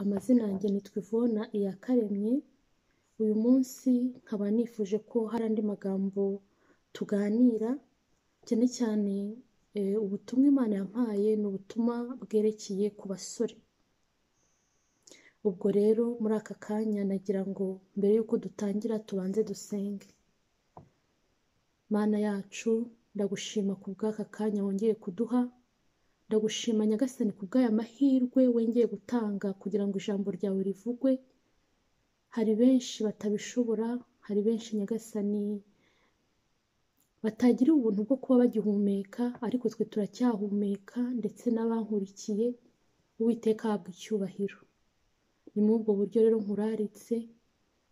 Amazina yanjye ni Twivona Iyakaremye, uyu munsi nkaba nifuje ko hari andi magambo tuganira, cyane cyane ubutumwa Imana yampaye ni ubutumwa bwerekeye ku basore. Ubwo rero muri aka kanya nagira ngo mbere y'uko dutangira tubanze dusenge. Mana yacu ndagushima ku bw'aka kanya wongeye kuduha, ndagushima Nyagasani ku bw'aya mahirwe wongeye gutanga kugira ngo ijambo ryawe rivugwe, hari benshi batabishobora, hari benshi Nyagasani batagiriye ubuntu bwo kuba bagihumeka ariko twe turacyahumeka ndetse n'abankurikiye, Uwiteka ahabwa icyubahiro. Ni muri ubwo buryo rero nkuraritse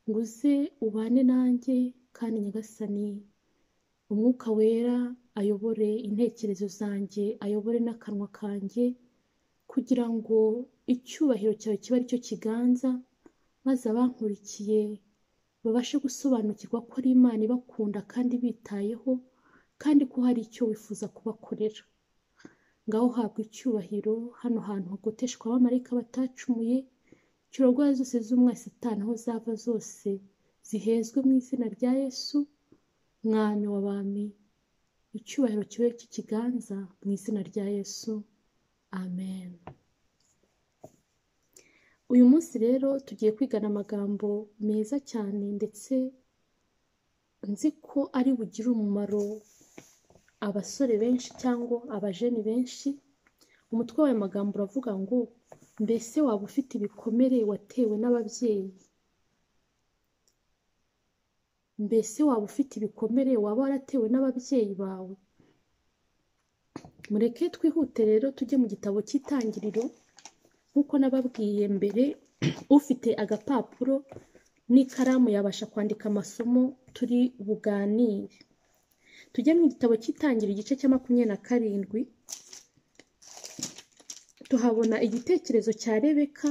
ngo uze ubane nanjye kandi Nyagasani umwuka wera ayobore intekerezo zanjye, ayobore n'akanwa kanjye kugira ngo icyubahiro cyawe kibe ari cyo kiganza, maze abankurikiye babashe gusobanukirwa ko ari Imana ibakunda kandi ibitayeho kandi ko hari icyo wifuza kubakorera. Ngaho habwa icyubahiro, hano hantu hagoteshwa abamarayika batacumuye, kirarwara zose z'umwasi Satani aho zava zose, zihezwe mu izina rya Yesu, Mwami w'abami, icyubahiro kibe cy'ikiganza mu izina rya Yesu, Amen. Uyu munsi rero tugiye kwigana amagambo meza cyane ndetse nzi ko ari bugire umumaro abasore benshi cyangwa abajeni benshi, umutwe w'ayo magambo uravuga ngo mbese waba ufite ibikomere watewe n'ababyeyi? mbese waba ufite ibikomere waba waratewe n'ababyeyi bawe mureke twihute rero tujye mu gitabo cy'itangiriro nk'uko nababwiye mbere ufite agapapuro n'ikaramu yabasha kwandika amasomo turi buganire tujye mu gitabo cy'itangiriro igice cya makumyabiri na karindwi tuhabona igitekerezo cya rebeka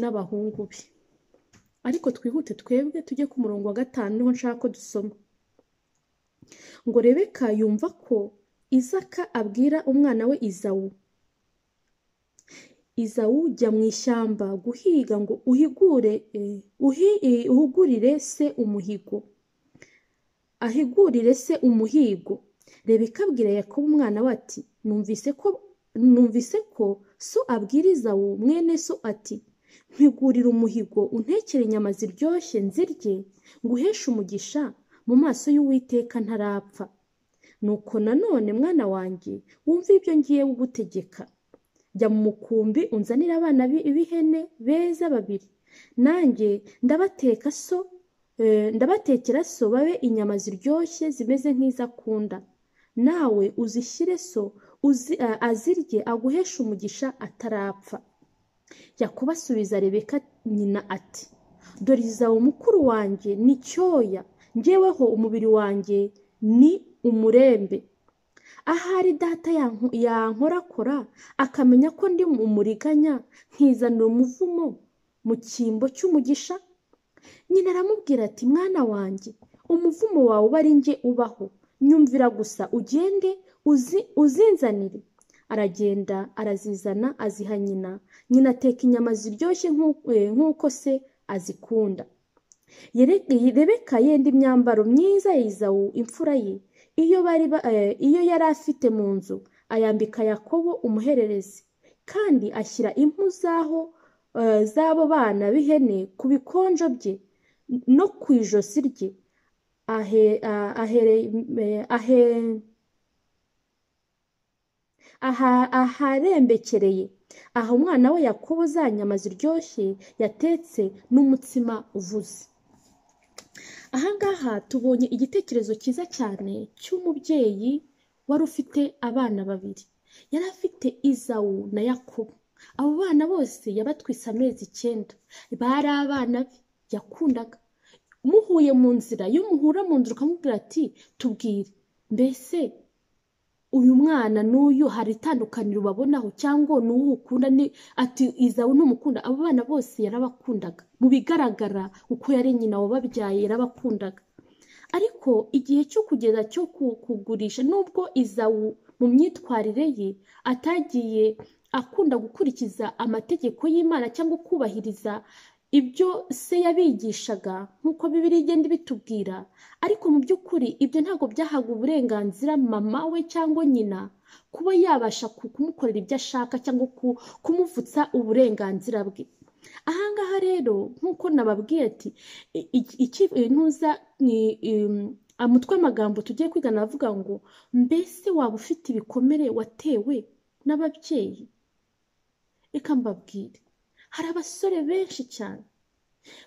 n'abahungu be ariko twihute twebwe tujye ku murongo wa gatanu niho nshaka ko dusoma ngo rebeka yumva ko izaka abwira umwana we izawu izawu jya mu ishyamba guhiga ngo uhigure uhugurire se umuhigo ahigurire se umuhigo rebeka abwira yakobo umwana we ati numvise ko numvise ko so abwiriza wo mwene so ati mpigurira umuhigo untekere inyama ziryoshye nzirye nguheshe umugisha mu maso y'uwiteka ntarapfa nuko nanone mwana wanjye wumve ibyo ngiye gutegeka jya mu mukumbi unzanire abana b'ihene beza babiri nanjye ndabateka so ndabatekera so babe inyama ziryoshye zimeze nk'izo akunda nawe uzishyire so azirye aguheshe umugisha atarapfa yakuba asubiza rebeka nyina ati dore izawe mukuru wanjye ni cyoya ngeweho umubiri wanjye ni umurembe ahari data yankorakora akamenya ko ndi umuriganya nkizanira umuvumo mu cyimbo cy'umugisha nyina aramubwira ati mwana wanjye umuvumo wawe uba ari njye ubaho nyumvira gusa ugende uzinzanire aragenda arazizana aziha nyina nyina ateka inyama ziryoshye nk'uko se azikunda rebeka yenda imyambaro myiza ya izawu imfura ye iyo yari afite mu nzu ayambika yakobo umuhererezi kandi ashyira impu z'aho z'abo bana b'ihene ku bikonjo bye no ku ijosi rye aharembekereye aha umwana we yakobo za nyama ziryoshye yatetse n'umutsima uvuze ahangaha tubonye igitekerezo cyiza cyane cy'umubyeyi wari ufite abana babiri yari afite izawu na yakobo abo bana bose yabatwise amezi icyenda bari abana be yakundaga muhuye mu nzira iyo muhura mu nzira ukamubwira ati tubwire mbese uyu mwana n'uyu hari itandukaniro ubabonaho cyangwa ni uwo ukunda ni ati izawe n'umukunda abo bana bose yarabakundaga mu bigaragara uko yari nyina wababyaye yarabakundaga ariko igihe cyo kugeza cyo kugurisha nubwo izawu mu myitwarire ye atagiye akunda gukurikiza amategeko y'Imana cyangwa kubahiriza ibyo se yabigishaga nk'uko Bibiliya igenda ibitubwira ariko mu by'ukuri ibyo ntabwo byahaga uburenganzira mama we cyangwa nyina kuba yabasha ku- kumukorera ibyo ashaka cyangwa ku- kumuvutsa uburenganzira bwe ahangaha rero nk'uko nababwiye ati i- i- iki- intuza ni- im- umutwe w'amagambo tugiye kwigana avuga ngo mbese waba ufite ibikomere watewe n'ababyeyi reka mbabwire hari abasore benshi cyane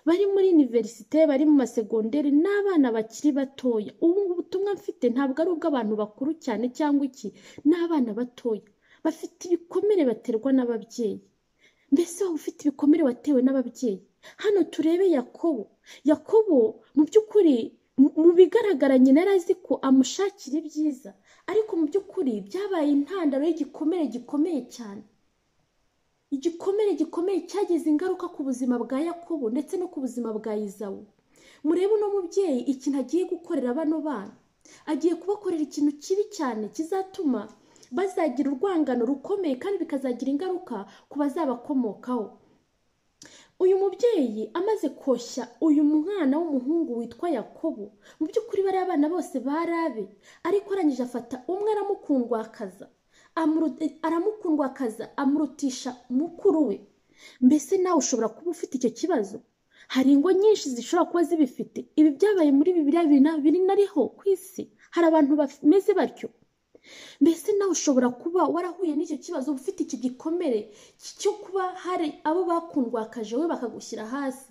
bari muri iniverisite bari mu masegonderi n'abana bakiri batoya ubu ubutumwa mfite ntabwo ari ubw'abantu bakuru cyane cyangwa iki n'abana batoya bafite ibikomere baterwa n'ababyeyi mbese waba ufite ibikomere watewe n'ababyeyi hano turebe yakobo yakobo mu by'ukuri mu- mu bigaragara nyina yari azi ko amushakira ibyiza ariko mu by'ukuri byabaye intandaro y'igikomere gikomeye cyane igikomere gikomeye cyagize ingaruka ku buzima bwa yakobo ndetse no ku buzima bwa izawu murebe uno mubyeyi ikintu agiye gukorera bano bana agiye kubakorera ikintu kibi cyane kizatuma bazagira urwangano rukomeye kandi bikazagira ingaruka ku bazabakomokaho uyu mubyeyi amaze koshya uyu mwana w'umuhungu witwa yakobo mu by'ukuri bariya abana bose bari abe ariko arangije afata umwe aramukundwakaza amuruti- aramukundwakaza amurutisha mukuru we mbese nawe ushobora kuba ufite icyo kibazo hari ingo nyinshi zishobora kuba zibifite ibi byabaye muri bibiliya biri na- biri nariho ku isi hari abantu bameze batyo mbese nawe ushobora kuba warahuye n'icyo kibazo uba ufite iki gikomere cyo kuba hari abo bakundwakaje wowe bakagushyira hasi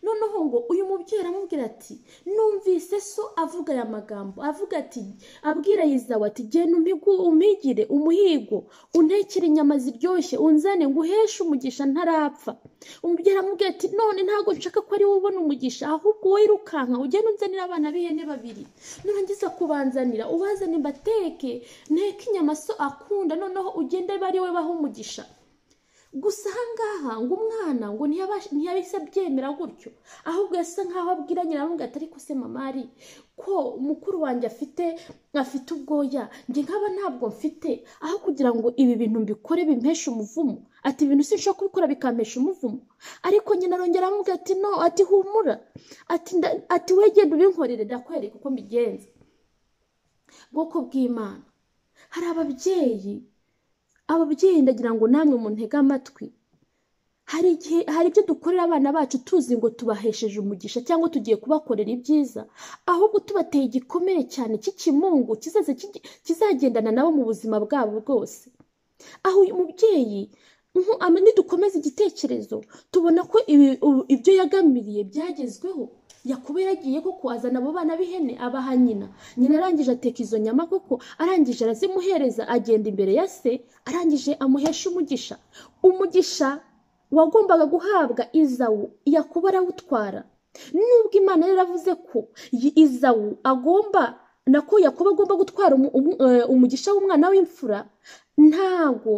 noneho ngo uyu mubyeyi aramubwira ati numvise so avuga aya magambo avuga ati abwira yizawe ati genda umpigu umpigire umuhigo untekere inyama ziryoshye unzane nguheshe umugisha ntarapfa umubyeyi aramubwira ati none ntabwo nshaka ko ari wowe ubona umugisha ahubwo wowe irukanka ugende unzanire abana b'ihene babiri nurangiza kubanzanira ubazane mbateke nteke inyama so akunda noneho ugende abe ari we baha umugisha gusa ahangaha ngo umwana ngo ntiyabasha- ntiyahise abyemera gutyo ahubwo yasa nkaho abwira nyirarume ati ariko se mama ari ko mukuru wanjye afite afite ubwoya njye nkaba ntabwo mfite aho kugira ngo ibi bintu mbikore bimpeshe umuvumo ati ibintu sinshobora kubikora bikampesha umuvumo ariko nyina arongera aramubwira ati no ati humura ati nda- ati we genda ubinkorere ndakwereka uko mbigenza bwoko bw'imana hari ababyeyi ababyeyi ndagira ngo namwe muntege amatwi hari igihe hari ibyo dukorera abana bacu tuzi ngo tubahesheje umugisha cyangwa tugiye kubakorera ibyiza ahubwo tubateye igikomere cyane cy'ikimungu kizaza kigi- kizagendana nabo mu buzima bwabo bwose aho uyu mubyeyi nko- ama- nidukomeza igitekerezo tubona ko ibi- u- ibyo yagamiriye byagezweho yakuba yaragiye koko azana abo bana b'ihene abaha nyina nyina arangije ateka izo nyama koko arangije arazimuhereza agenda imbere ya se arangije amuhesha umugisha umugisha wagombaga guhabwa izawu yakuba arawutwara nubwo imana yari yaravuze ko yi- izawu agomba nako yakuba agomba gutwara umu- umu- eh, umugisha w'umwana w'imfura ntago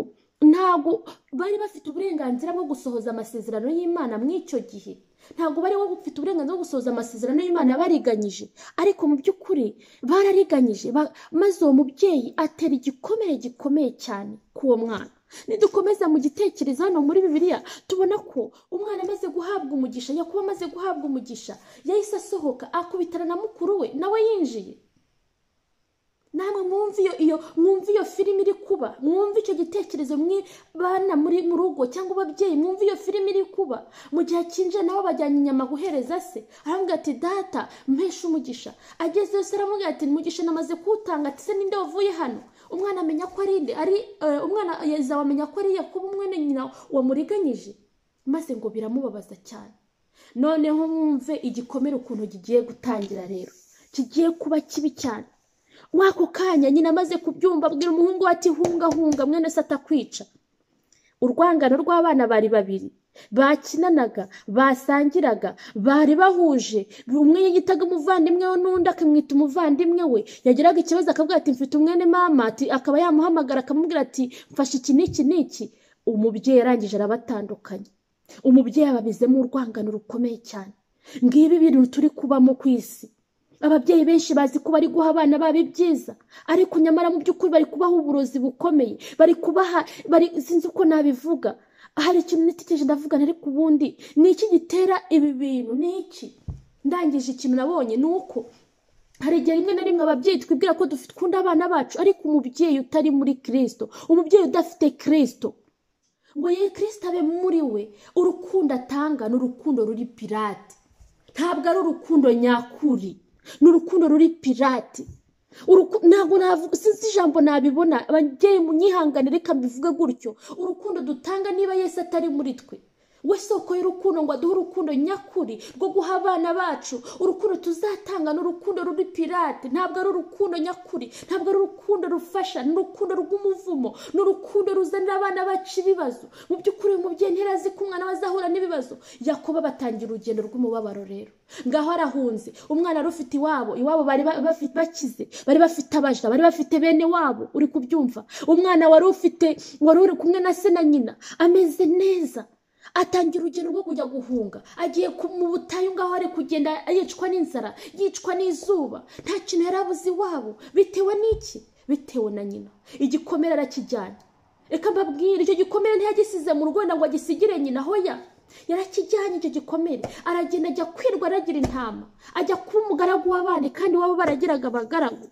ntago bari bafite uburenganzira bwo gusohoza amasezerano y'imana muri icyo gihe ntago bari bafite uburenganzira bwo gusohoza amasezerano y'imana bariganyije ariko mu by'ukuri barariganyije ba- maze uwo mubyeyi atera igikomere gikomeye cyane k'uwo mwana nidukomeza mu gitekerezo hano muri bibiliya tubona ko umwana amaze guhabwa umugisha yakuba amaze guhabwa umugisha yahise asohoka akubitana na mukuru we nawe yinjiye namwe mwumve iyo iyo mwumve iyo filime iri kuba mwumve icyo gitekerezo mwe bana muri mu rugo cyangwa ababyeyi mwumve iyo filime iri kuba mu gihe akinjira nabo bajyanye inyama guhereza se aravuga ati data mpeshe umugisha ageze yose aravuga ati umugisha namaze kuwutanga ati se ninde wavuye hano umwana amenya ko ari inde ari eh, umwana yazawe amenya ko ari yakuba umwene nyina wamuriganyije maze ngo biramubabaza cyane noneho mwumve igikomere ukuntu kigiye gutangira rero kigiye kuba kibi cyane wako kanya nyina amaze kubyumva abwira umuhungu we ati hunga hunga mwene se atakwica urwangano rw'abana bari babiri bakinanaga basangiraga bari bahuje umwe yiyitaga umuvandimwe we n'undi akamwita umuvandimwe we yagiraga ikibazo akavuga ati mfite umwene mama ati akaba yamuhamagara akamubwira ati mfashe iki n'iki n'iki umubyeyi arangije arabatandukanya umubyeyi ababizemo urwangano rukomeye cyane ngibi ibintu turi kubamo ku isi ababyeyi benshi bazi ko bari guha abana babo ibyiza ariko nyamara mu by'ukuri bari kubaha uburozi bukomeye bari kubaha bari sinzi uko nabivuga hari ikintu nitegereje ndavugana ariko ubundi ni iki gitera ibi bintu ni iki ndangije ikintu nabonye ni uko hari igihe rimwe na rimwe ababyeyi twibwira ko dukunda abana bacu ariko umubyeyi utari muri kirisito umubyeyi udafite kirisito ngo ye kirisito abe muri we urukundo atanga ni urukundo ruri pirate ntabwo ari urukundo nyakuri ni urukundo ruri pirate Uruku- ntabwo navuga sinzi ijambo nabibona ababyeyi munyihangane reka mbivuge gutyo urukundo dutanga niba yesu atari muri twe we soko y'urukundo ngo aduhe urukundo nyakuri rwo guha abana bacu urukundo tuzatanga ni urukundo ruri pirate ntabwo ari urukundo nyakuri ntabwo ari urukundo rufasha ni urukundo rw'umuvumo ni urukundo ruzanira abana bacu ibibazo mu by'ukuri uyu mubyeyi ntirazi ko umwana we azahura n'ibibazo yakoba batangira urugendo rw'umubabaro rero ngaho arahunze umwana wari ufite iwabo iwabo bari ba- bafi- bakize bari bafite abaja bari bafite bene wabo uri kubyumva umwana wari ufite wari uri kumwe na se na nyina ameze neza atangira urugendo rwo kujya guhunga agiye ku- mu butayu ngaho ari kugenda yicwa n'inzara yicwa n'izuba nta kintu yari abuze iwabo bitewe n'iki bitewe na nyina igikomere arakijyana reka mbabwire icyo gikomere ntiyagisize mu rugo wenda ngo agisigire nyina hoya yarakijyanye icyo gikomere aragenda ajya kwirwa aragira intama ajya kuba umugaragu w'abandi kandi waba baragiraga abagaragu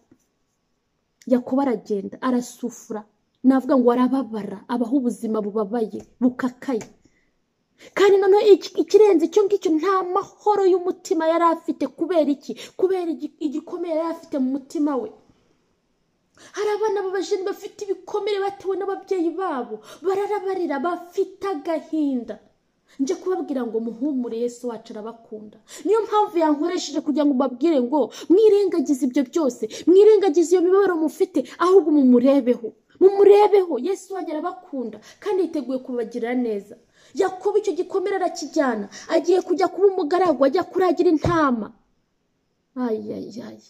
yakobo aragenda arasufura navuga ngo arababara abaho ubuzima bubabaye bukakaye kandi noneho iki- ikirenze icyo ngicyo nta mahoro y'umutima yari afite kubera iki kubera igi- igikomere yari afite mu mutima we hari abana b'abajeni bafite ibikomere batewe n'ababyeyi babo bararabarira bafite agahinda nje kubabwira ngo muhumure yesu wacu arabakunda niyo mpamvu yankoresheje kugira ngo mbabwire ngo mwirengagize ibyo byose mwirengagize iyo mibabaro mufite ahubwo mumurebeho mumurebeho yesu wanyu arabakunda kandi yiteguye kubagirira neza yakuba icyo gikomere arakijyana agiye kujya kuba umugaragu ajya kuragira intama ayiyayiyayi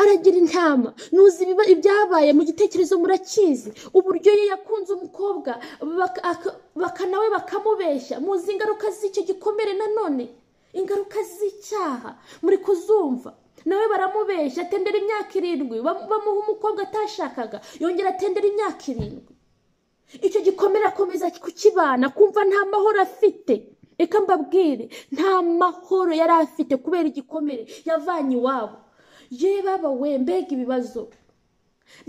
aragira intama nuzi ibiba- ibyabaye mu gitekerezo murakizi uburyo ye yakunze umukobwa baka- aka- baka nawe bakamubeshya muzi ingaruka z'icyo gikomere nanone ingaruka z'icyaha muri kuzumva nawe baramubeshya atendera imyaka irindwi bam- bamuha umukobwa atashakaga yongera atendera imyaka irindwi icyo gikomere akomeza kukibana kumva nta mahoro afite reka mbabwire nta mahoro yari afite kubera igikomere yavanye iwabo ye baba we mbega ibibazo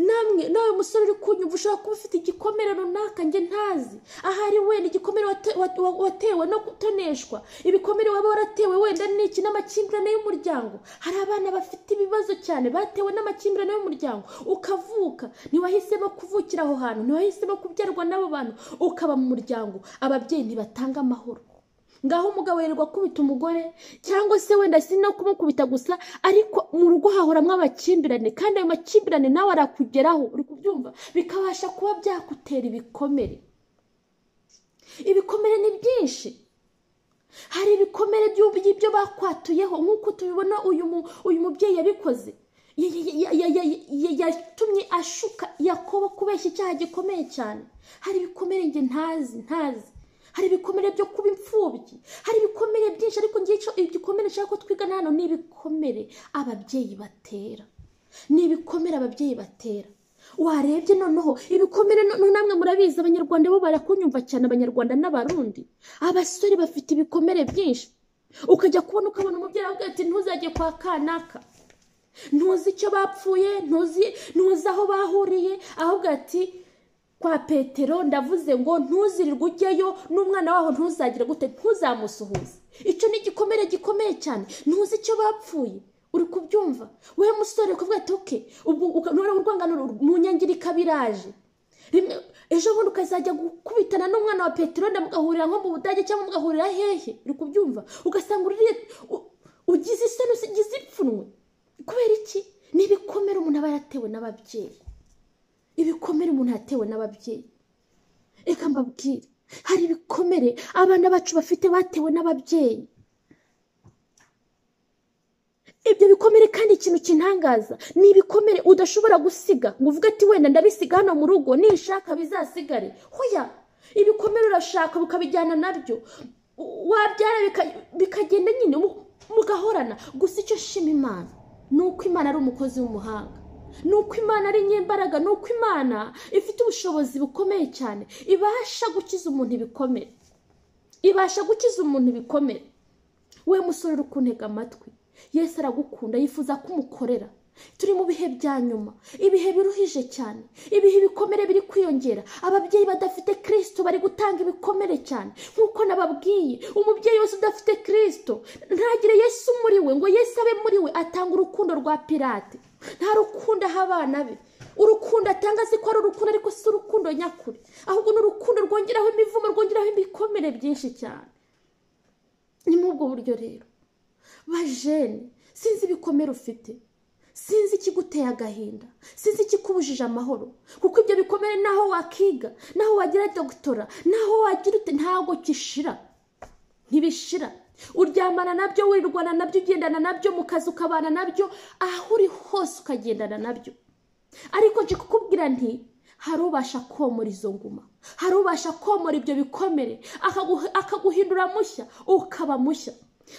namwe nawe musore uri kunyumva ushobora kuba ufite igikomere runaka njye ntazi ahari wenda igikomere wate- wa- wa- watewe no gutoneshwa ibikomere waba waratewe wenda n'iki n'amakimbirane y'umuryango hari abana bafite ibibazo cyane batewe n'amakimbirane y'umuryango ukavuka ntiwahisemo kuvukira aho hantu ntiwahisemo kubyarwa n'abo bantu ukaba mu muryango ababyeyi ntibatanga amahoro ngaho umugabo yirirwa akubita umugore cyangwa se wenda si no kumukubita gusa ariko mu rugo hahoramo amakimbirane kandi ayo makimbirane nawe arakugeraho uri kubyumva bikabasha kuba byakutera ibikomere ibikomere ni byinshi hari ibikomere by'ubu by'ibyo bakwatuyeho nk'uko tubibona uyu mu- uyu mubyeyi yabikoze Ya- ya- ya- ya- ya- ya- yatumye ashuka yakobo kubeshya icyaha gikomeye cyane hari ibikomere njye ntazi ntazi hari ibikomere byo kuba imfubyi hari ibikomere byinshi ariko ngiye icyo igikomere nshaka ko twigana hano ni ibikomere ababyeyi batera ni ibikomere ababyeyi batera warebye noneho ibikomere no- no- namwe murabizi abanyarwanda bo barakunyumva cyane abanyarwanda n'abarundi abasore bafite ibikomere byinshi ukajya kubona ukabona umubyeyi avuga ati ntuzajye kwa kanaka ntuzi icyo bapfuye ntuzi ntuzi aho bahuriye ahubwo ati kwa petero ndavuze ngo ntuzirirwe ujyayo n'umwana waho ntuzagire gute ntuzamusuhuze icyo ni igikomere gikomeye cyane ntuzi icyo bapfuye uri kubyumva wowe musore kuvuga ati oke ubwo uka- noneho urwangano ru- mu nyangirika biraje rimwe ejo bundi ukazajya gukubitana n'umwana wa peteroli mugahurira nko mu budage cyangwa mugahurira hehe uri kubyumva ugasanga uririye u- ugize isoni ugize ipfunwe kubera iki ni ibikomere umuntu aba yaratewe n'ababyeyi ibikomere umuntu yatewe n'ababyeyi reka mbabwire hari ibikomere abana bacu bafite batewe n'ababyeyi ibyo bikomere kandi ikintu kintangaza ni ibikomere udashobora gusiga ngo uvuge ati wenda ndabisiga hano mu rugo nishaka bizasigare hoya ibikomere urashaka ukabijyana nabyo wabyara bika- bikagenda nyine mu- mugahorana gusa icyo shima imana ni uko imana ari umukozi w'umuhanga ni uko imana ari nyimbaraga ni uko imana ifite ubushobozi bukomeye cyane ibasha gukiza umuntu ibikomere ibasha gukiza umuntu ibikomere we musore uri kuntega amatwi yesi aragukunda yifuza ko umukorera turi mu bihe bya nyuma ibihe biruhije cyane ibihe ibikomere biri kwiyongera ababyeyi badafite kirisito bari gutanga ibikomere cyane nk'uko nababwiye umubyeyi wese udafite kirisito ntagire yesu muri we ngo yesu abe muri we atanga urukundo rwa pirate nta rukundo aha abana be urukundo atanga azi ko ari urukundo ariko si urukundo nyakuri ahubwo ni urukundo rwongeraho imivumo rwongeraho ibikomere byinshi cyane ni muri ubwo buryo rero bajene sinzi ibikomere ufite sinzi ikiguteye agahinda sinzi ikikubujije amahoro kuko ibyo bikomere naho wakiga naho wagira dogitora naho wagira ute ntabwo gishira ntibishira uryamana nabyo wirwana nabyo ugendana nabyo mu kazi ukabana nabyo aho uri hose ukagendana nabyo ariko nje kukubwira nti hari ubasha komora izo nguma hari ubasha komora ibyo bikomere akaguhi- akaguhindura mushya ukaba mushya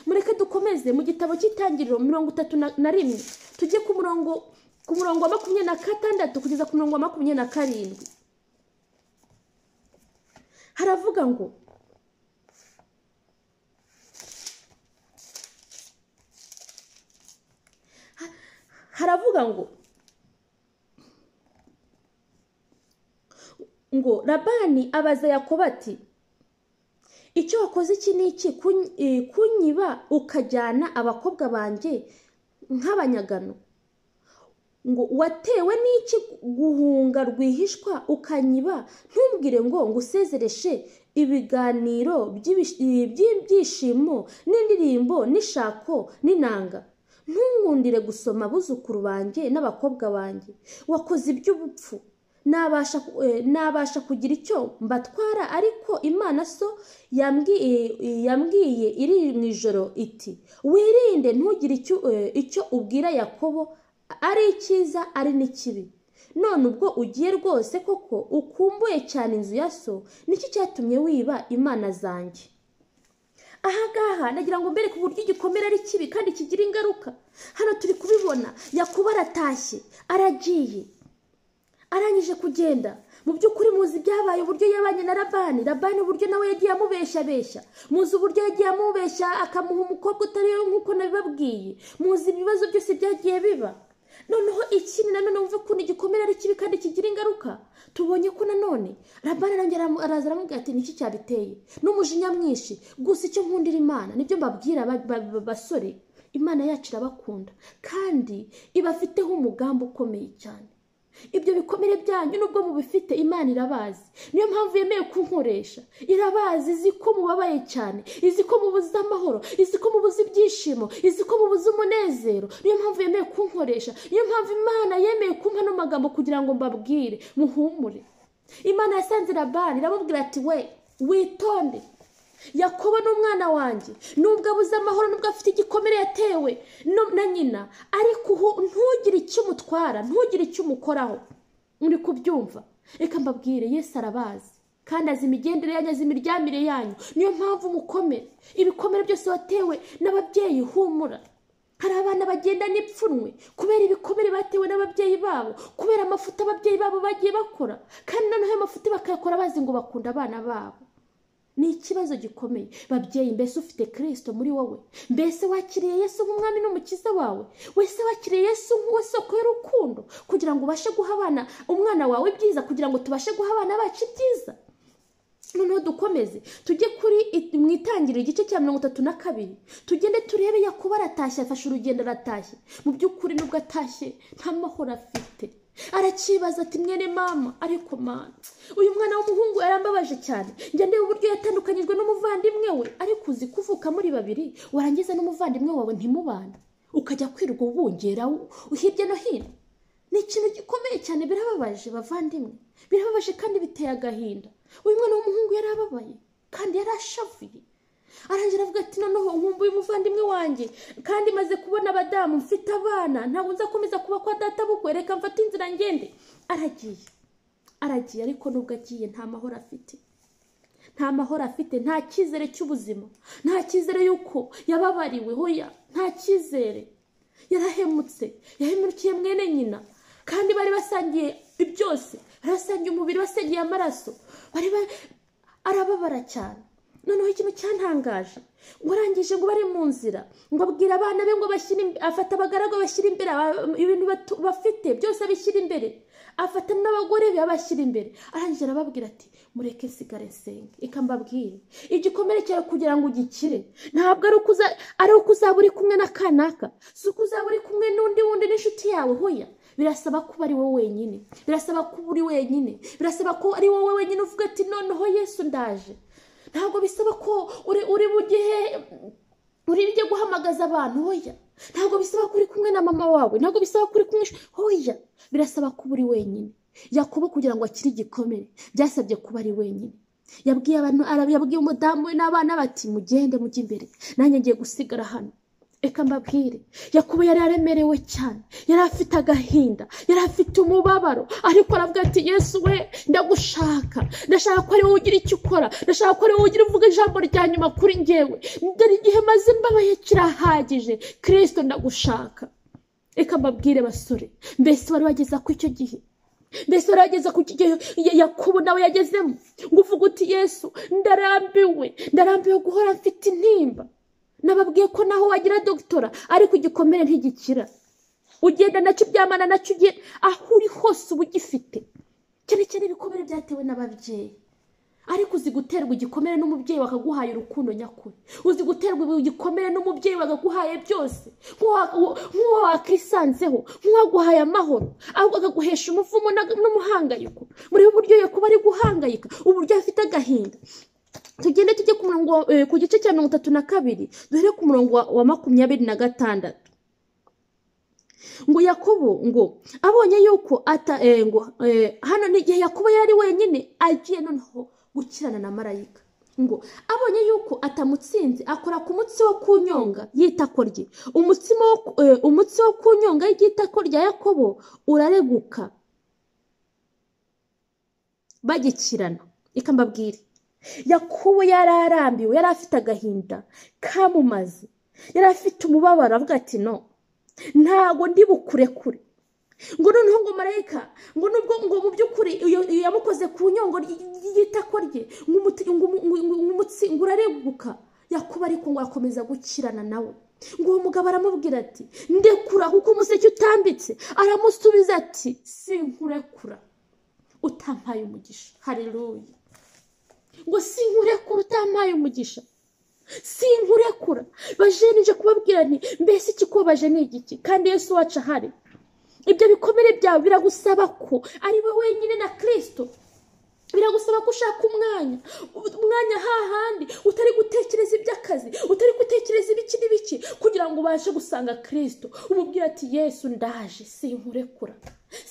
mureke dukomeze mu gitabo cy'itangiriro mirongo itatu na- na rimwe tujye ku murongo ku murongo wa makumyabiri na gatandatu kugeza ku murongo wa makumyabiri na karindwi haravuga ngo Ha- haravuga ngo ngo labani abaza yakobo ati icyo wakoze iki ni iki Kun- eh, kunyiba ukajyana abakobwa banjye nk'abanyagano ngo watewe n'iki guhunga rwihishwa ukanyiba ntumbwire ngo ngusezereshe ibiganiro by'ibish- eh, by'ibyishimo n'indirimbo n'ishako n'inanga ntungundire gusoma abuzukuru banjye n'abakobwa banjye wakoze iby'ubupfu nabasha ku- eh, nabasha kugira icyo mbatwara ariko imana so yambwi- eh, eh, yambwiye iri mu ijoro iti wirinde ntugire icyo eh, icyo ubwira yakobo ari icyiza ari n'ikibi none ubwo ugiye rwose koko ukumbuye cyane inzu ya so niki cyatumye wiba imana zanjye ahangaha nagira ngo mbere ku buryo igikomere ari kibi kandi kigira ingaruka hano turi kubibona yakuba aratashye aragiye arangije kugenda mu by'ukuri muzi ibyabaye uburyo yabanye na labani labani uburyo nawe yagiye amubeshyabeshya muzi uburyo yagiye amubeshya akamuha umukobwa utari we nk'uko nabibabwiye muzi ibibazo byose byagiye biba noneho ikindi nanone wumve ukuntu igikomere ari kibi kandi kigira ingaruka tubonye ko nanone labani arongera aramu- araza aramubwira ati niki cyabiteye n'umujinya mwinshi gusa icyo nkundira imana nibyo mbabwira ba- ba- ba- basore imana yacu irabakunda kandi ibafiteho umugambi ukomeye cyane ibyo bikomere byanyu nubwo mubifite imana irabazi niyo mpamvu yemeye kunkoresha irabazi izi ko mubabaye cyane izi ko mubuze amahoro izi ko mubuze ibyishimo izi ko mubuze umunezero niyo mpamvu yemeye kunkoresha niyo mpamvu imana yemeye kumpa ano magambo kugira ngo mbabwire muhumure imana yasanze labani iramubwira ati we witonde yakobo ni umwana wanjye nubwo abuze amahoro nubwo afite igikomere yatewe no- na nyina ariko uhu- ntugire icyo umutwara ntugire icyo umukoraho uri kubyumva reka mbabwire yesu arabazi kandi azi imigendere yanyu azi imiryamire yanyu niyo mpamvu umukomere ibikomere byose watewe n'ababyeyi humura hari abana bagenda n'ipfunwe kubera ibikomere batewe n'ababyeyi babo kubera amafuta ababyeyi babo bagiye bakora kandi noneho ayo mafuta bakayakora bazi ngo bakunda abana babo ni ikibazo gikomeye babyeyi mbese ufite kirisito muri wowe mbese wakiriye yesu nk'umwami n'umukiza wawe wese wakiriye yesu nk'uwo soko y'urukundo kugira ngo ubashe guha abana umwana wawe ibyiza kugira ngo tubashe guha abana bacu ibyiza noneho dukomeze tujye kuri it- mu itangiriro igice cya mirongo itatu na kabiri tugende turebe yakuba aratashye afashe urugendo aratashye mu by'ukuri nubwo atashye nta mahoro afite arakibaza ati mwene mama ariko mama uyu mwana w'umuhungu yarambabaje cyane njya ndeba uburyo yatandukanyijwe n'umuvandimwe we ariko uzi kuvuka muri babiri warangiza n'umuvandimwe wawe ntimubana ukajya kwirirwa ubungera u- hirya no hino ni ikintu gikomeye cyane birababaje bavandimwe birababaje kandi biteye agahinda uyu mwana w'umuhungu yarababaye kandi yarashavuye arangira avuga ati noneho nkumbuye umuvandimwe wanjye kandi maze kubona abadamu mfite abana ntabwo nzakomeza kuba kwa data bukwe reka mfate inzira ngende aragiye aragiye ariko nubwo agiye nta mahoro afite nta mahoro afite nta cyizere cy'ubuzima nta cyizere y'uko yababariwe hoya nta cyizere yarahemutse yahemukiye mwene nyina kandi bari basangiye byose bari basangiye umubiri basangiye amaraso bari ba- arababara cyane noneho ikintu cyantangaje ngo arangije ngo bari mu nzira ngo abwira abana be ngo bashyire imbe- afata abagaragu bashyira imbere aba- ibintu batu- bafite byose abishyira imbere afata n'abagore be abashyira imbere arangije arababwira ati mureke nsigare nsenge reka mbabwire igikomere cyawe kugira ngo ugikire ntabwo ari uko uza- ari uko uzaba uri kumwe na kanaka si uko uzaba uri kumwe n'undi wundi n'inshuti yawe hoya birasaba kuba ari wowe wenyine birasaba kuba uri wenyine birasaba ko ari wowe wenyine uvuga ati noneho yesu ndaje ntabwo bisaba ko uri uri bugihe uri bujye guhamagaza abantu hoya ntabwo bisaba ko uri kumwe na mama wawe ntabwo bisaba ko uri kumwe hoya birasaba kuba uri wenyine yakobo kugira ngo akire igikomere byasabye kuba ari wenyine yabwiye abantu ara- yabwiye umudamu we n'abana bati mugende mujye imbere nanjye ngiye gusigara hano reka mbabwire yakubu yari aremerewe cyane yari afite agahinda yari afite umubabaro ariko aravuga ati yesu we ndagushaka ndashaka ko ari wowe ugira icyo ukora ndashaka ko ari wowe ugira uvuga ijambo rya nyuma kuri njyewe dore igihe maze mbabaye kirahagije kirisito ndagushaka reka mbabwire basore mbese wari wageza ku icyo gihe mbese wari wageze ku kigero ya- yakobo nawe yagezemo ngo uvuge uti yesu ndarambiwe ndarambiwe guhora mfite intimba nababwiye ko naho wagira dogitora ariko igikomere ntigikira ugenda nacyo uryamana nacyo ugiye aho uri hose uba ugifite cyane cyane ibikomere byatewe n'ababyeyi ariko uzi guterwa igikomere n'umubyeyi wakaguhaye urukundo nyakuri uzi guterwa igikomere n'umubyeyi wakaguhaye byose nk'uwo nk'uwo wakisanzeho nk'uwaguhaye amahoro ahubwo akaguhesha umuvumo na- n'umuhangayiko muri uburyo yakuba ari guhangayika uburyo afite agahinda tugende tujye ku murongo wa- eh, ku gice cya mirongo itatu na kabiri duhere ku murongo wa- wa makumyabiri na gatandatu ngo yakobo ngo abonye yuko ata eh, ngo eh, hano ni igihe yakobo yari wenyine agiye noneho gukirana na marayika ngo abonye yuko atamutsinze akora ku mutsi wo kunyonga y'itako rye umutsima wo ku- eh, umutsi wo kunyonga ry'itako rya yakobo urareguka bagikirana reka mbabwire yakubu yari arambiwe yari afite agahinda kamumaze yari afite umubabaro avuga ati no ntago ndi bukurekure ngo noneho ngo marayika ngo nubwo ngo mu by'ukuri iyo- iyo yamukoze ku nyongo ry- y'itako rye ngo umuti- ngo umu- ngo- ngo- ngo umutsi ngo urareguka yakuba ariko ngo akomeza gukirana nawe ngo uwo mugabo aramubwira ati ndekura kuko umuseke utambitse aramusubiza ati sinkurekura utampaye umugisha haleluya ngo sinkurekura utampaye umugisha sinkurekura bajenije kubabwira nti mbese ikikubabaje ni igiki kandi yesu wacu ahari ibyo bikomere byawe biragusaba ko ari we wenyine na kirisito biragusaba ko ushaka umwanya umwanya hahandi utari gutekereza iby'akazi utari gutekereza ibiki n'ibiki kugira ngo ubashe gusanga kirisito umubwira ati yesu ndaje sinkurekura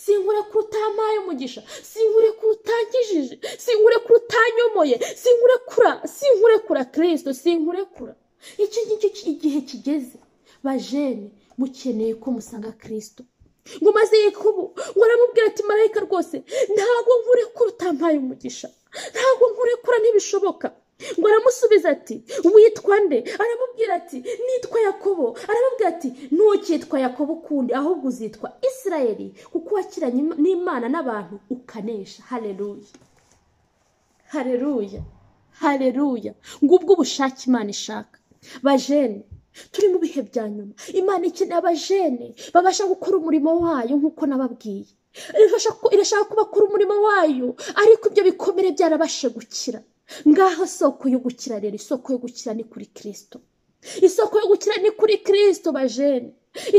sinkurekura utampaye umugisha sinkurekura utankijije sinkurekura utanyomoye sinkurekura sinkurekura kirisito sinkurekura iki ngiki ki- igihe kigeze bajene mukeneye ko musanga kirisito ngo maze yakobo ngo aramubwira ati marayika rwose ntabwo nkurekura utampaye umugisha ntabwo nkurekura ntibishoboka ngo aramusubiza ati witwa nde aramubwira ati nitwa yakobo aramubwira ati ntukitwa yakobo ukundi ahubwo uzitwa isirayeli kuko wakiranye Im- n'imana n'abantu ukanesha hareruya hareruya hareruya ngubwo ubushake imana ishaka bajene turi mu bihe bya nyuma imana ikeneye abajene babasha gukora umurimo wayo nk'uko nababwiye irashaka ko- irashaka ko bakora umurimo wayo ariko ibyo bikomere byarabashe gukira ngaho soko yo gukira rero isoko yo gukira ni kuri kirisito isoko yo gukira ni kuri kirisito bajene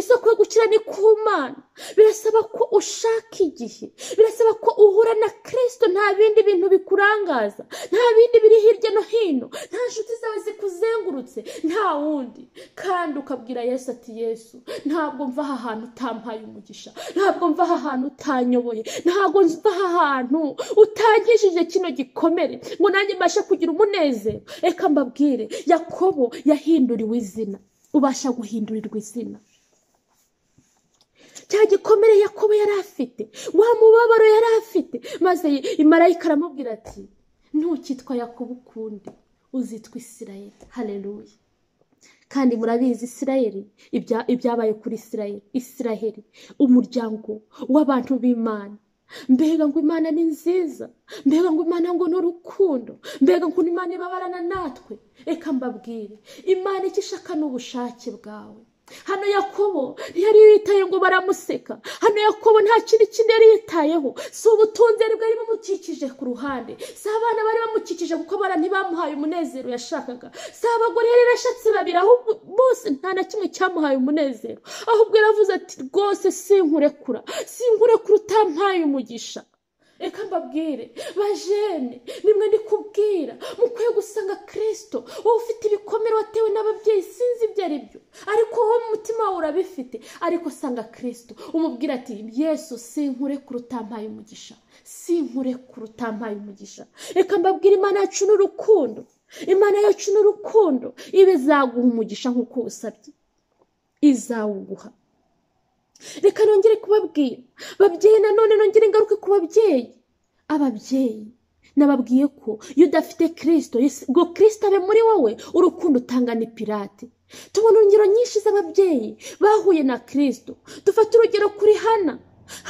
isoko yo gukira ni ku mana birasaba ko ushaka igihe birasaba ko uhura na kirisito nta bindi bintu bikurangaza nta bindi biri hirya no hino nta nshuti zawe zikuzengurutse nta wundi kandi ukabwira yesu ati yesu ntabwo mva aha hantu utampaye umugisha ntabwo mva aha hantu utanyoboye ntabwo mva aha hantu utankishije kino gikomere ngo nanjye mbashe kugira umunezero reka mbabwire yakobo yahinduriwe izina ubasha guhindurirwa izina cya gikomere yakobo yari afite wa mubabaro yari afite maze marayika aramubwira ati ntukitwa yakobo ukundi uzitwa isirayeli hareruya kandi murabizi isirayeli ibya- ibyabaye kuri isirayeli isirayeli umuryango w'abantu b'imana mbega ngo imana ni nziza mbega ngo imana ngo ni urukundo mbega ngo imana ibabarana natwe reka mbabwire imana icyo ishaka ni ubushake bwawe hano yakobo ntiyari yitaye ngo baramuseka hano yakobo nta kintu kindi yari yitayeho si ubutunzi yari bwari bumukikije ku ruhande si abana bari bamukikije kuko abana ntibamuhaye umunezero yashakaga si abagore yari yarashatse babiri ahubwo bose nta na kimwe cyamuhaye umunezero ahubwo yaravuze ati rwose sinkurekura sinkurekura utampaye umugisha reka mbabwire bajene nimwe ndikubwira mukwiye gusanga kirisito wowe ufite ibikomere watewe n'ababyeyi sinzi ibyo ari byo ariko wowe mu mutima wawe urabifite ariko sanga kirisito umubwira ati yesu sinkurekura utampaye umugisha sinkurekura utampaye umugisha reka mbabwire imana yacu ni urukundo imana yacu ni urukundo ibe izaguha umugisha nk'uko usabye izawuguha reka nongere kubabwira babyeyi nanone nongere ingaruke ku babyeyi ababyeyi nababwiye ko iyo udafite kirisito Yesu- ngo kirisito abe muri wowe urukundo utanga ni pirate tubona urugero nyinshi z'ababyeyi bahuye na kirisito dufate urugero kuri hana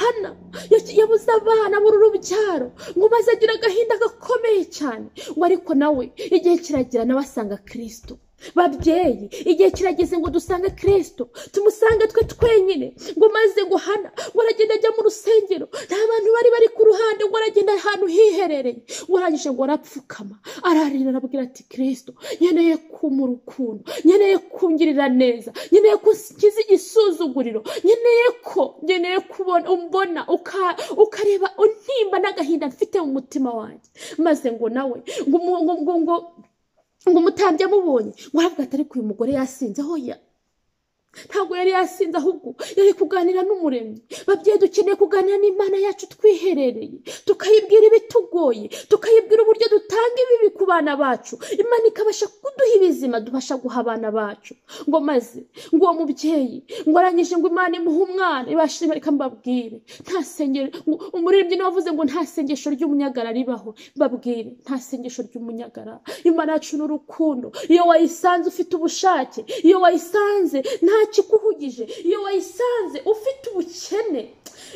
hana ya- yabuze abana muri urubyaro ngo maze agira agahinda gakomeye cyane ngo ariko nawe igihe kiragera nawe asanga kirisito babyeyi igihe kirageze ngo dusange kirisito tumusange twe twenyine ngo maze ngo hana ngo aragenda ajya mu rusengero nta bantu bari bari ku ruhande ngo aragenda ahantu hiherereye ngo arangije ngo arapfukama ararira arabwira ati kirisito nkeneye kumpa urukundo nkeneye kungirira neza nkeneye ko nsikiza igisuzuguriro nkeneye ko nkeneye kubona umbona uka- ukareba untimba n'agahinda mfite mu mutima wanjye maze ngo nawe ngo ngo- ngo ngo ngo ngo umutambyi amubonye ngo aravuga ati ariko uyu mugore yasinze hoya ntabwo yari yasinze ahubwo yari kuganira n'umuremyi babyeyi dukeneye kuganira n'imana yacu twiherereye tukayibwira ibitugoye tukayibwira uburyo dutanga ibibi ku bana bacu imana ikabasha kuduha ibizima dubasha guha abana bacu ngo maze ngo uwo mubyeyi ngo arangije ngo imana imuhe umwana ibashima reka mbabwire nta sengero ngo umuririmbyi niwe wavuze ngo nta sengesho ry'umunyagara ribaho mbabwire nta sengesho ry'umunyagara imana yacu ni urukundo iyo wayisanze ufite ubushake iyo wayisanze nta kikuhugije iyo wayisanze ufite ubukene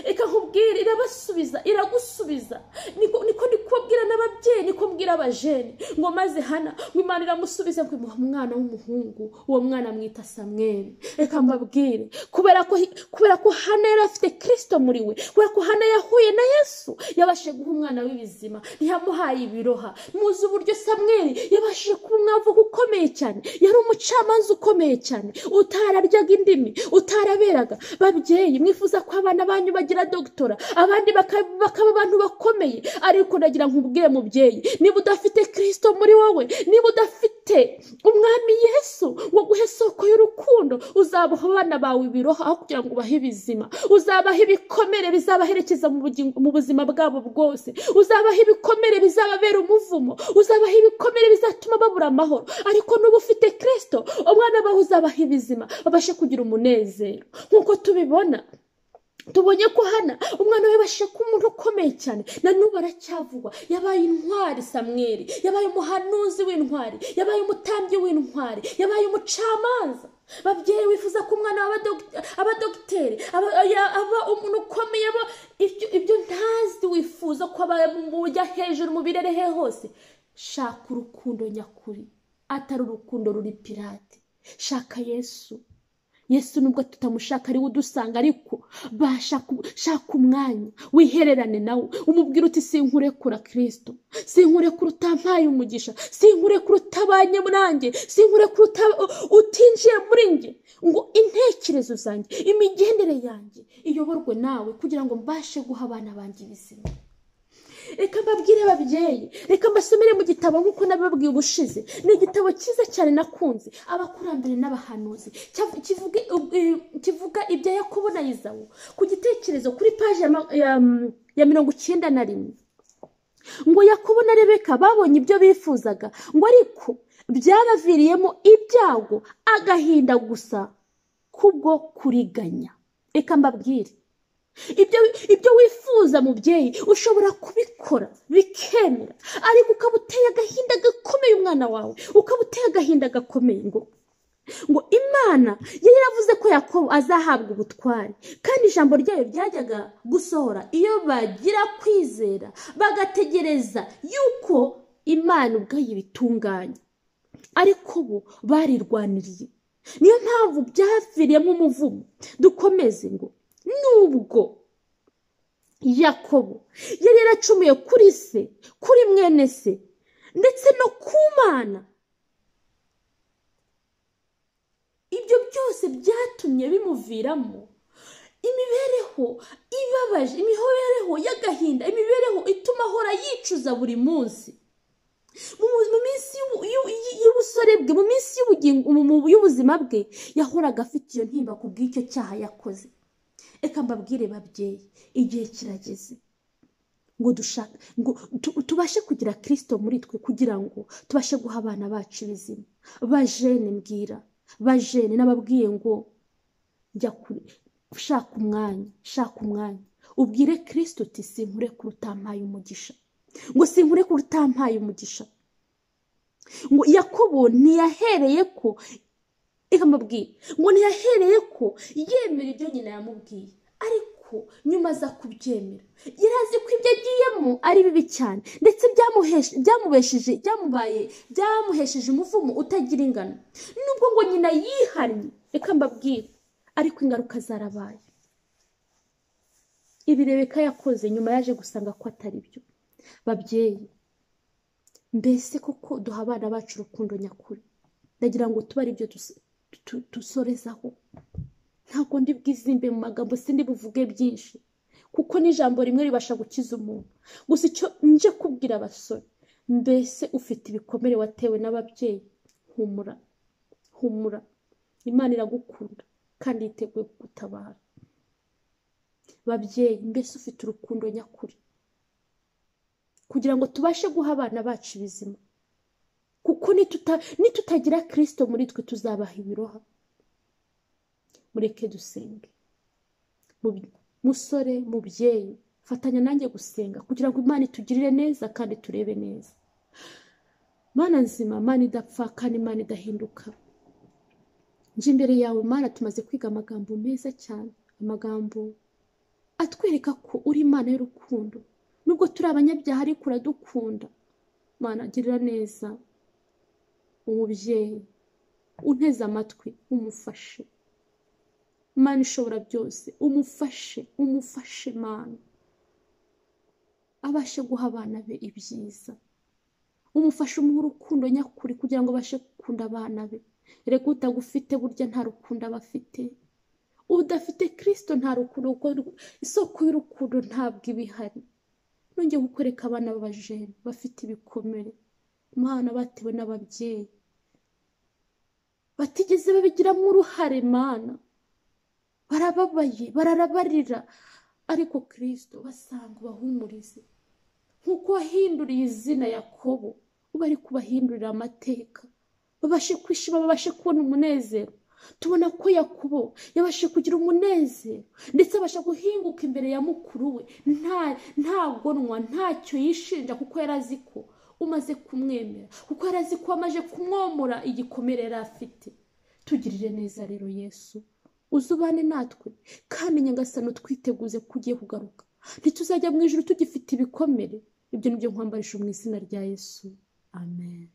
reka nkubwire irabasubiza iragusubiza niko niko ndi kubabwira n'ababyeyi niko mbwira abajene ngo maze hana ngo imana iramusubiza ngo imuha umwana w'umuhungu uwo mwana amwita samweli reka mbabwire kubera ko kubera ko hana yari afite kirisito muri we kubera ko hana yahuye na yesu yabashije guha umwana w'ibizima ntiyamuhaye ibiroha muzi uburyo samweli yabashije kuba umwavuka ukomeye cyane yari umucamanza ukomeye cyane utararyaga indimi utaraberaga babyeyi mwifuza ko abana banyu bagira dogtora abandi baka- bakaba abantu bakomeye ariko ndagira nkubwire mubyeyi niba udafite kirisito muri wowe niba udafite umwami yesu ngo aguhe isoko y'urukundo uzabaha abana bawe ibiroha aho kugira ngo ubahe ibizima uzabaha ibikomere bizabaherekeza mu bugingo- mu buzima bwabo bwose uzabaha ibikomere bizababera umuvumo uzabaha ibikomere bizatuma babura amahoro ariko nuba ufite kirisito umwana bawe uzabaha ibizima babashe kugira umunezero nk'uko tubibona tubonye ko hana umwana we bashe ko umuntu ukomeye cyane na n'ubu aracyavugwa yabaye intwari samweri yabaye umuhanuzi w'intwari yabaye umutambyi w'intwari yabaye umucamanza babyeyi wifuza ko umwana aba dog- aba dogiteri aba ya- aba umuntu ukomeye aba ibyo ibyo ntazi wifuza ko aba mu bujya hejuru mu birere he hose shaka urukundo nyakuri atari urukundo ruri pirate shaka yesu yesu nubwo tutamushaka ariwe udusanga ariko basha ku- shaka umwanya wihererane nawe umubwire uti sinkurekura kirisito sinkurekura utampaye umugisha sinkurekura utabanye nanjye sinkurekura uta- utinjiye muri njye ngo intekerezo zanjye imigendere yanjye iyoborwe nawe kugira ngo mbashe guha abana banjye ibizima reka mbabwire ababyeyi reka mbasomere mu gitabo nk'uko nabibabwiye ubushize ni igitabo cyiza cyane nakunze abakurambere n'abahanuzi Cya- kivuga ub- eh, kivuga ibya yakobo na izawu ku gitekerezo kuri paji ya ma- ya, mm, ya mirongo icyenda na rimwe ngo yakobo na rebeka babonye ibyo bifuzaga ngo ariko byabaviriyemo ibyago agahinda gusa kubwo kuriganya reka mbabwire ibyo ibyo wifuza mubyeyi ushobora kubikora bikemera ariko ukaba uteye agahinda gakomeye umwana wawe ukaba uteye agahinda gakomeye ngo ngo imana yari yaravuze ko yakobo azahabwa ubutware kandi ijambo ryayo ryajyaga gusohora iyo bagira kwizera bagategereza yuko imana ubwayo ibitunganya ariko bo barirwaniriye niyo mpamvu byaviriyemo umuvumo dukomeze ngo nubwo yakobo yari yaracumuye kuri se kuri mwene se ndetse no ku mana ibyo byose byatumye bimuviramo imibereho ibabaje imibereho y'agahinda imibereho ituma ahora yicuza buri munsi mu minsi y'ubusore bwe mu minsi y'ubuzima bwe yahoraga afite iyo ntimba ku bw'icyo cyaha yakoze reka mbabwire babyeyi igihe kirageze ngo dushaka ngo tubashe kugira kirisito muri twe kugira ngo tubashe guha abana bacu ibizima bajene mbwira bajene n'ababwiye ngo jya kure shaka umwanya shaka umwanya ubwire kirisito uti sinkure kurutampaye umugisha ngo sinkure kurutampaye umugisha ngo yakobo ntiyahereye ko reka mbabwire ngo ntiyahereye ko yemera ibyo nyina yamubwiye ariko nyuma aza kubyemera yari azi ko ibyo agiyemo ari bibi cyane ndetse byamubesheje byamubaye byamuhesheje umuvumo utagira ingano nubwo ngo nyina yihannye reka mbabwire ariko ingaruka zarabaye ibi rebeka yakoze nyuma yaje gusanga ko atari byo babyeyi mbese koko duha abana bacu urukundo nyakuri ndagira ngo tuba aribyo dusorezaho ntabwo ndi bwizimbe mu magambo sindi buvuge byinshi kuko n'ijambo rimwe ribasha gukiza umuntu gusa icyo nje kubwira abasore mbese ufite ibikomere watewe n'ababyeyi humura humura imana iragukunda kandi yiteguye kugutabara babyeyi mbese ufite urukundo nyakuri kugira ngo tubashe guha abana bacu ibizima kuko nitutagira kirisito muri twe tuzabaha ibiroha mureke dusenge musore mubyeyi fatanya nanjye gusenga kugira ngo imana itugirire neza kandi turebe neza mana nzima mana idapfa kandi imana idahinduka nje imbere yawe mana tumaze kwiga amagambo meza cyane amagambo atwereka ko uri imana y'urukundo nubwo turi abanyabyaha ariko uradukunda mana girira neza umubyeyi unteze amatwi umufashe mana ishobora byose umufashe umufashe mana abashe guha abana be ibyiza umufashe umuha urukundo nyakuri kugira ngo abashe gukunda abana be reka utagufite burya nta rukundo aba afite udafite kirisito nta rukundo isoko y'urukundo ntabwo iba ihari nongeye kukwereka abana b'abajene bafite ibikomere umwana batewe n'ababyeyi batigeze babigiramo uruhare mana barababaye bararabarira ariko kirisito basanga ubahumurize nk'uko wahinduriye izina yakobo uba ari kubahindurira amateka babashe kwishima babashe kubona umunezero tubona ko yakubo yabashe kugira umunezero ndetse abasha guhinguka imbere ya mukuru we nta gonwa ntacyo yishinja kuko yari azi ko umaze kumwemera kuko yari azi ko amaze kumwomora igikomere yari afite tugirire neza rero yesu uzubane natwe kandi nyagasano twiteguze ko ugiye kugaruka ntituzajya mu ijoro tugifite ibikomere ibyo ni byo nkwambarisha mu izina rya yesu amen